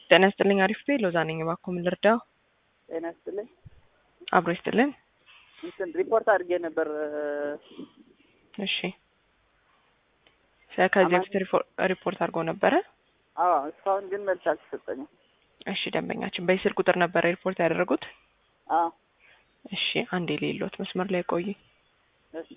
ጤና ይስጥልኝ። አሪፍ ቤ ሎዛ ነኝ። እባክዎ ምን ልርዳው? ጤና ይስጥልኝ። አብሮ ይስጥልን። እንትን ሪፖርት አድርጌ ነበር። እሺ ከዚህ አማን- በፊት ሪፖ- ሪፖርት አድርገው ነበረ? አዎ እስካሁን ግን መልስ አልተሰጠኝም። እሺ ደንበኛችን በዚህ ስልክ ቁጥር ነበረ ሪፖርት ያደረጉት? አዎ እሺ አንዴ ሌሎት መስመር ላይ ቆይ። እሺ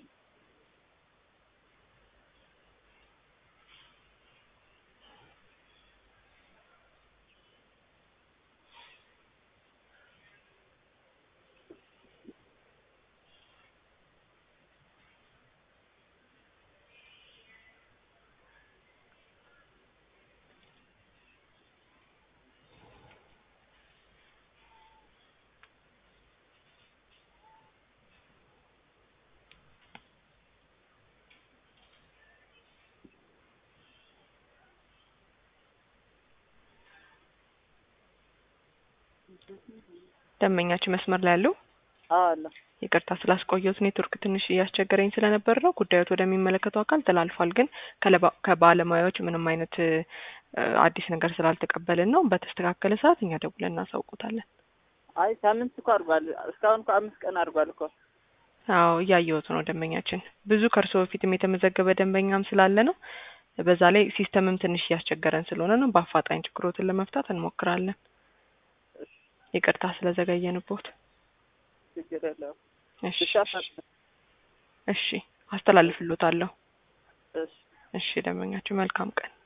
ደንበኛችን መስመር ላይ ያለው አዎ አለ። ይቅርታ ስላስቆየሁት ኔትወርክ ትንሽ እያስቸገረኝ ስለነበር ነው። ጉዳዮት ወደሚመለከተው አካል ተላልፏል። ግን ከለባ- ከባለሙያዎች ምንም አይነት እ፣ አዲስ ነገር ስላልተቀበልን ነው። በተስተካከለ ሰዓት እኛ ደውለን እናሳውቁታለን። አይ ሳምንት እኮ አድርጓል። እስካሁን እኮ አምስት ቀን አድርጓል እኮ። አዎ እያየሁት ነው ደንበኛችን። ብዙ ከእርሶ በፊትም የተመዘገበ ደንበኛም ስላለ ነው። በዛ ላይ ሲስተምም ትንሽ እያስቸገረን ስለሆነ ነው። በአፋጣኝ ችግሮትን ለመፍታት እንሞክራለን። ይቅርታ ስለዘገየንቦት። ችግር የለውም። እሺ ብቻ ፈ- እሺ አስተላልፍሎታለሁ። እሺ እሺ ደንበኛችን መልካም ቀን